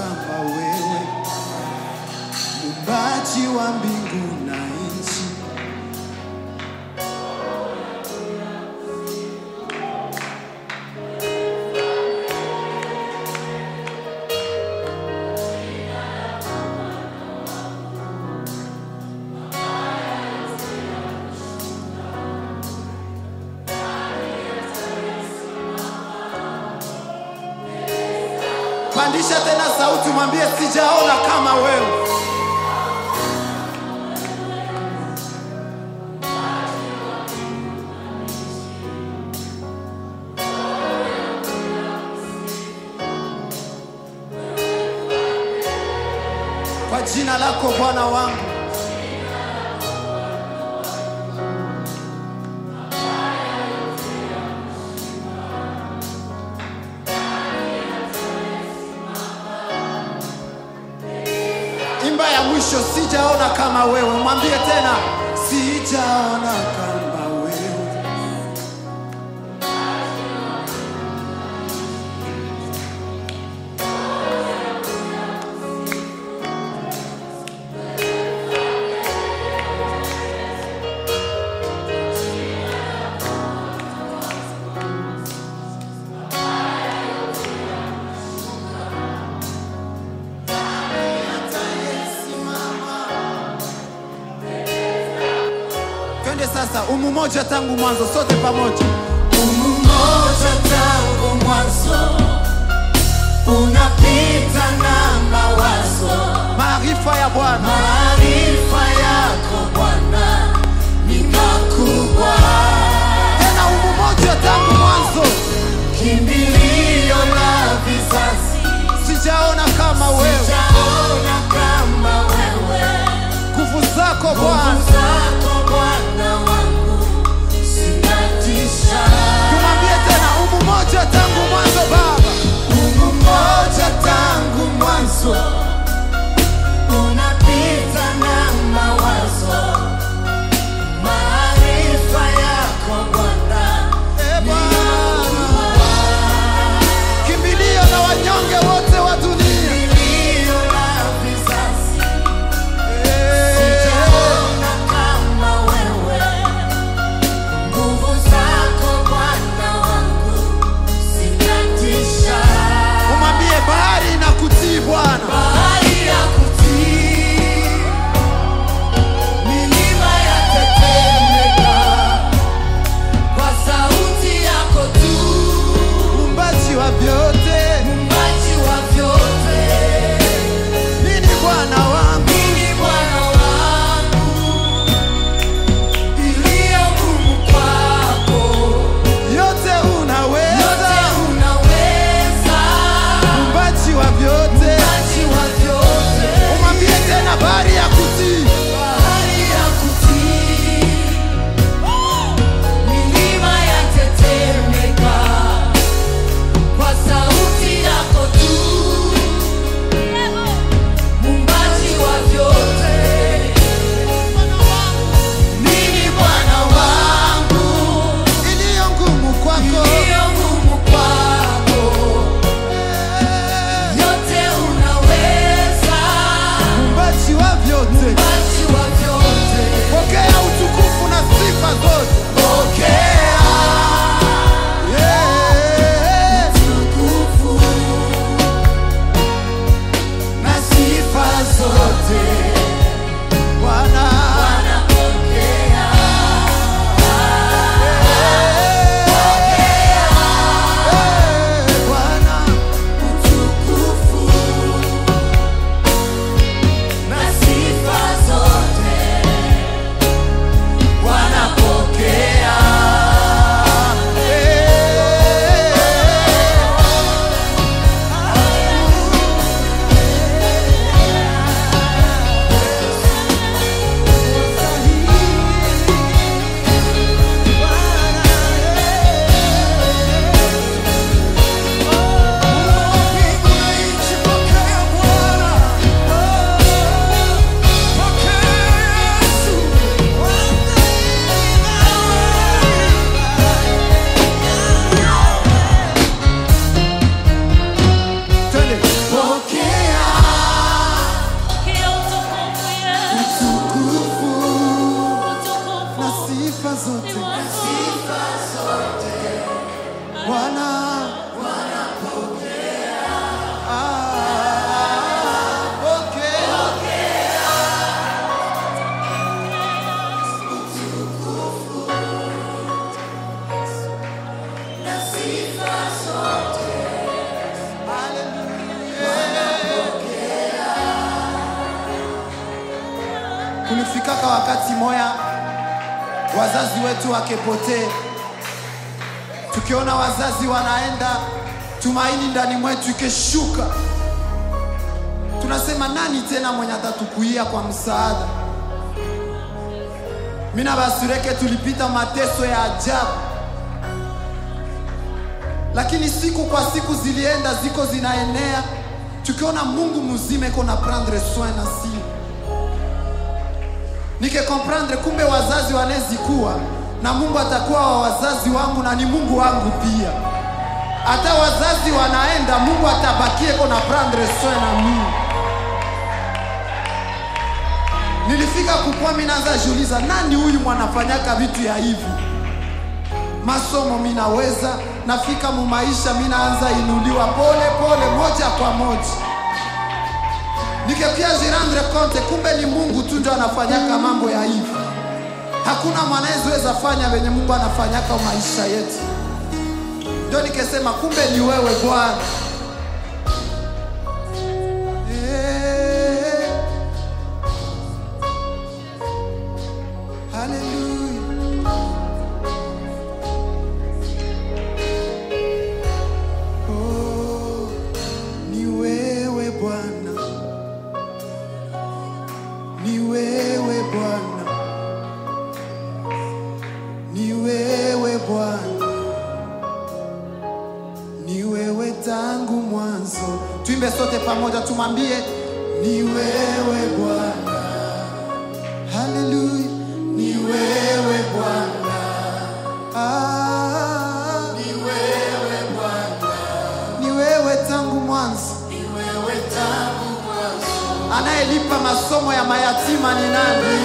kama wewe, muumbaji wa mbingu na nchi. Pandisha tena sauti, mwambie sijaona kama wewe. Kwa jina lako Bwana wangu, imba ya mwisho, sijaona kama wewe. Mwambie tena, sijaona kama wewe. Twende sasa, umu moja tangu mwanzo, sote pamoja. Umoja tangu mwanzo unapita na mawazo, Maarifa ya Bwana maarifa yako Bwana ni makubwa, tena, umu moja tangu mwanzo, kimbilio la vizazi, sijaona kama wewe. sijaona kama wewe, Nguvu zako nguvu Bwana, zako Bwana wangu zinatisha. tumwambie tena, umu moja tangu mwanzo Baba, Mungu mmoja tangu mwanzo unapita na mawazo, maarifa yako Bwana e Bwana, kimbilio na wanyonge wote wa dunia. milio la vizazi, Eh, sijaona kulifikaka wakati moya wazazi wetu wakepotee, tukiona wazazi wanaenda, tumaini ndani mwetu ikeshuka, tunasema nani tena mwenye atatukuia kwa msaada? Mina basureke tulipita mateso ya ajabu, lakini siku kwa siku zilienda ziko zinaenea, tukiona Mungu mzima iko na prendre soin na si nike comprendre, kumbe wazazi wanezikuwa na Mungu atakuwa wa wazazi wangu na ni Mungu wangu pia. Hata wazazi wanaenda, Mungu atabakie iko na prendre soin na mimi. Nilifika kukua, mimi naanza jiuliza, nani huyu mwanafanyaka vitu ya hivi? Masomo minaweza, nafika mu maisha minaanza inuliwa pole pole, moja kwa moja, nikepia jirandre compte, kumbe ni Mungu tu ndio anafanyaka mambo ya hivi. Hakuna mwanaweza fanya venye Mungu anafanyaka maisha yetu. Ndio nikesema kumbe ni wewe Bwana. Eh. Hallelujah. Oh, ni wewe Bwana, ni wewe Bwana, ni wewe Bwana, ni wewe tangu mwanzo. Tuimbe sote pamoja, tumwambie ni wewe Bwana. Haleluya, ni wewe Bwana. Ah, ni wewe Bwana, ni wewe tangu mwanzo. Anayelipa masomo ya mayatima ni nani?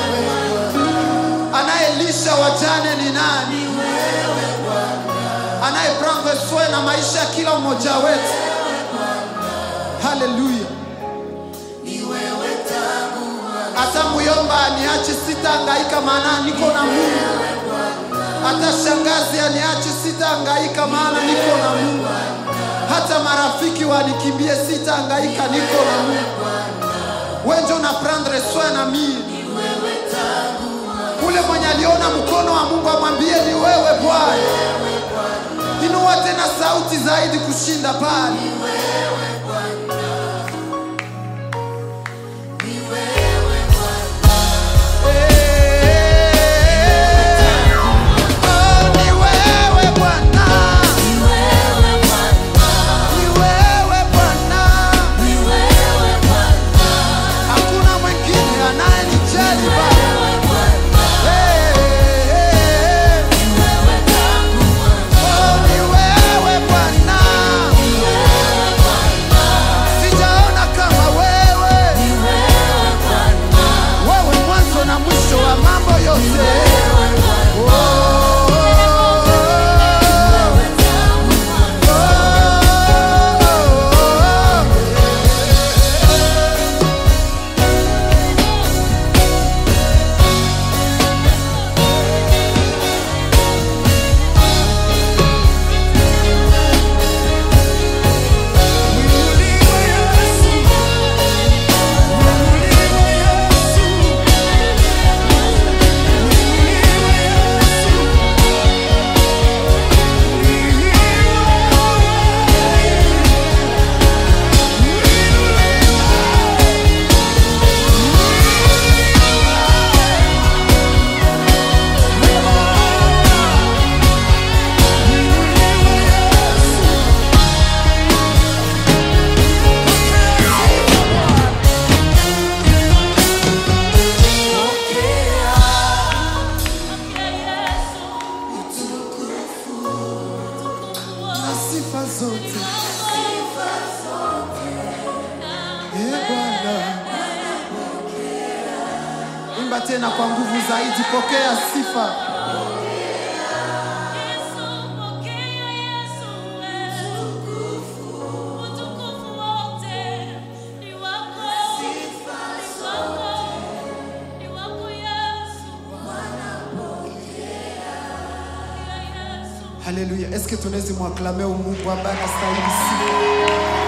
Anayelisha wajane ni nani? Anayeprendre soin na maisha ya kila mmoja wetu. Haleluya. Hata muyomba aniache sitahangaika, maana niko na Mungu. Hata shangazi aniache sitahangaika, maana niko na Mungu. Hata marafiki wanikimbie sitahangaika, niko na Mungu. Wewe ndio una prendre soin na mimi. Ule mwenye aliona mkono wa Mungu amwambie ni wewe Bwana. Inua tena sauti zaidi kushinda pale. Oh, ni wewe Bwana. Ni wewe Bwana. Hakuna mwingine anayenijali Baba. Hey, hey, hey. Oh, ni wewe Bwana. Sijaona kama wewe. Wewe mwanzo na mwisho wa mambo yote. Oh, oh, oh. na sifa zote e Bwana, imba tena kwa nguvu zaidi, pokea sifa. Haleluya! Eske tunaweza mwaklame Mungu ambaye anastahili sifa?